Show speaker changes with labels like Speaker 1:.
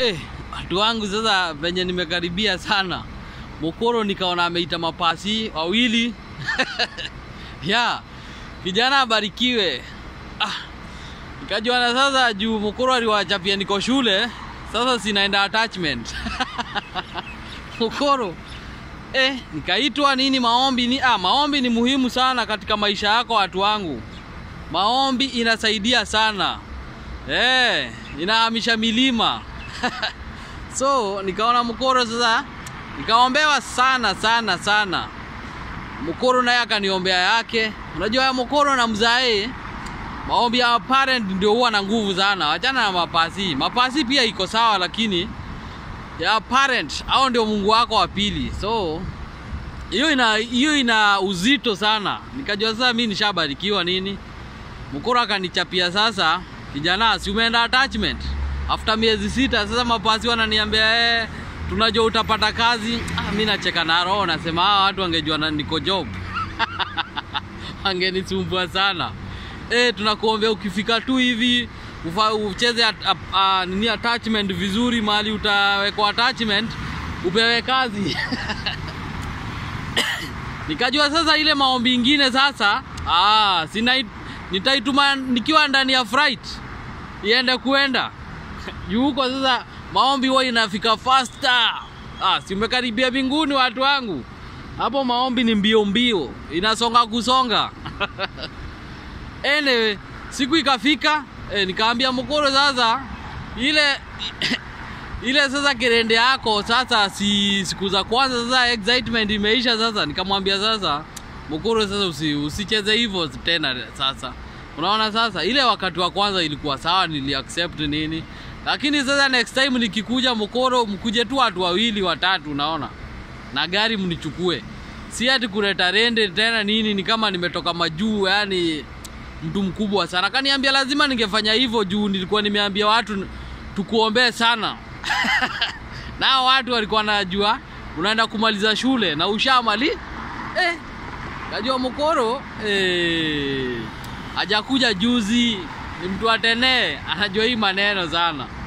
Speaker 1: Eh, watu wangu sasa venye nimekaribia sana Mokoro nikaona ameita mapasi wawili ya kijana abarikiwe. Ah, nikajuana sasa juu Mokoro aliwachapia niko shule, sasa sinaenda attachment Mokoro eh, nikaitwa nini maombi ni ah, maombi ni muhimu sana katika maisha yako watu wangu. Maombi inasaidia sana eh, inahamisha milima so nikaona Mkoro sasa, nikaombewa sana sana sana. Mkoro naye akaniombea yake. Unajua ya Mkoro na mzae, maombi ya parent ndio huwa na nguvu sana, wachana na mapasi. Mapasi pia iko sawa, lakini ya parent au ndio Mungu wako wa pili, so hiyo ina hiyo ina uzito sana. Nikajua sasa mimi nishabarikiwa nini. Mkoro akanichapia sasa, kijana, si umeenda attachment after miezi sita. Sasa mapasi wananiambia eh, tunajua utapata kazi. Ah, mimi nacheka na roho, nasema hawa watu wangejua na niko job wangenisumbua sana. Eh, tunakuombea ukifika tu hivi ufa, ucheze at, at, uh, nini attachment vizuri, mahali utawekwa attachment upewe kazi nikajua sasa ile maombi ingine sasa ah, sina nitaituma nikiwa ndani ya flight iende kuenda juu huko sasa maombi huwa inafika faster. Ah, si umekaribia mbinguni watu wangu, hapo maombi ni mbio mbio, inasonga kusonga anyway, siku ikafika eh, nikaambia Mkoro sasa ile ile sasa kirende yako sasa, si siku za kwanza sasa, excitement imeisha sasa. Nikamwambia sasa Mkoro, sasa usi, usicheze hivyo tena sasa. Unaona sasa, ile wakati wa kwanza ilikuwa sawa, nili accept nini, lakini sasa next time nikikuja Mkoro, mkuje tu watu wawili watatu, unaona, na gari mnichukue, si ati kuleta rende tena nini, ni kama nimetoka majuu, yani mtu mkubwa sana. Kaniambia lazima ningefanya hivyo juu nilikuwa nimeambia watu tukuombee sana nao watu walikuwa wanajua unaenda kumaliza shule na ushamali eh, kajua Mkoro eh, hajakuja juzi, ni mtu atenee, anajua hii maneno sana.